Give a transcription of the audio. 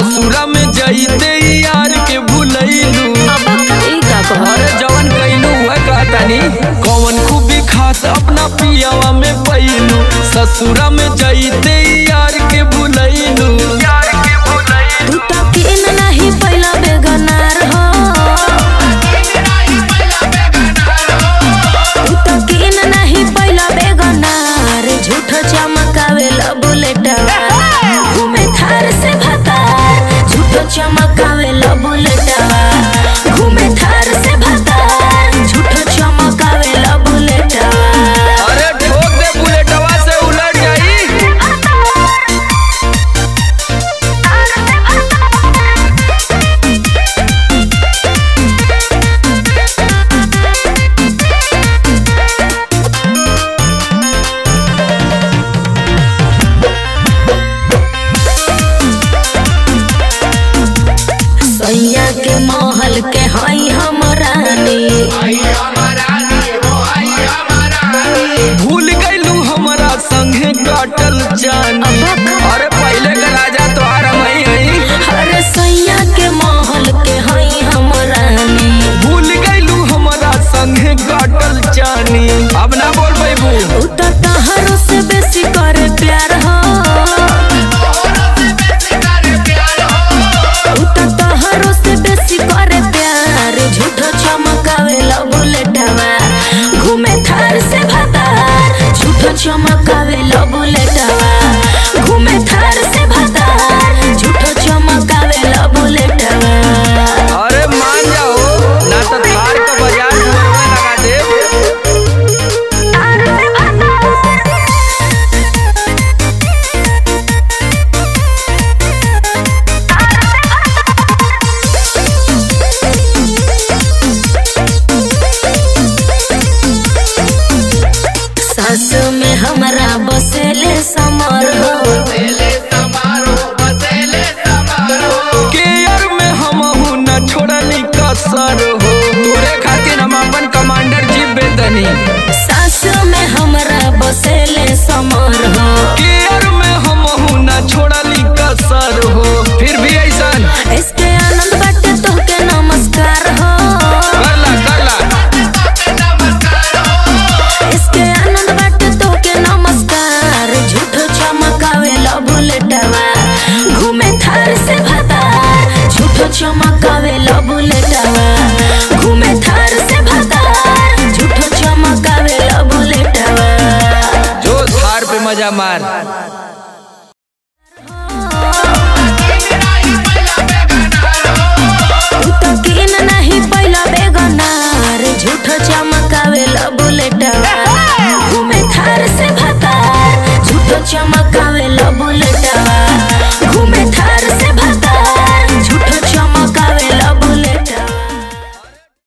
ससुरा में जइते यार के भूलैलू अब ई का कह अरे जवन कैलू है कहतानी कौन खूबी खास अपना पियावा में पैलू ससुरा में जइते यार के भूलैलू यार के भूलैलू तू तो किन नहीं पहिला बेगनार हो तू तो किन नहीं पहिला बेगनार झूठ चमकावे ला बुलेटवा घूमे थार से भतार झूठ चमकावे ला बुलेटवा घूमे थार से भतार झूठ चमकावे ला बुलेटवा अरे ठोक दे बुलेटवा से उलट जाई सैया के महल के हई हम रानी भूल गईलू हमारा संगे काटल जानी अरे पहले का राजा तोहार मई हई अरे सैया के महल के हई हम रानी भूल गईलू हमारा संगे काटल जानी अब ना बोल पैबू उ तो तहरो से बेसी करे प्यार हो उ तो तहरो से बेसी करे प्यार झूठो चमकावे ला बुलेटवा घूमे थार से भतार झूठो चमकावे ला बुलेटवा घूमे थार से भतार झूठो चमकावे ला बुलेटवा अरे मान जाओ ना तो थार का बाजार में लगा दे सास में हमरा बसेले समर हो केयर में हम हूँ न छोड़नी कसर हो तोरे खातिर हम अपन कमांडर जी बेदनी सास में हमरा बसेले समर हो केयर में हम हूँ न छोड़नी कसर हो फिर भी ऐसन इसके आनंद बाटे तोहके नमस्कार हो करला करला इसके आनंद बाटे तोहके नमस्कार झूठो चमकावे ला बुलेटवा घूमे थार से भतार झूठो चमकावे ला बुलेटवा घूमे थार से भतार झूठो चमकावे ला बुलेटवा जो थार पे मजा मार तू तो किन नहीं पहिला बेगनार झूठो चमकावे ला बुलेटवा घूमे थार से भतार झूठो चमक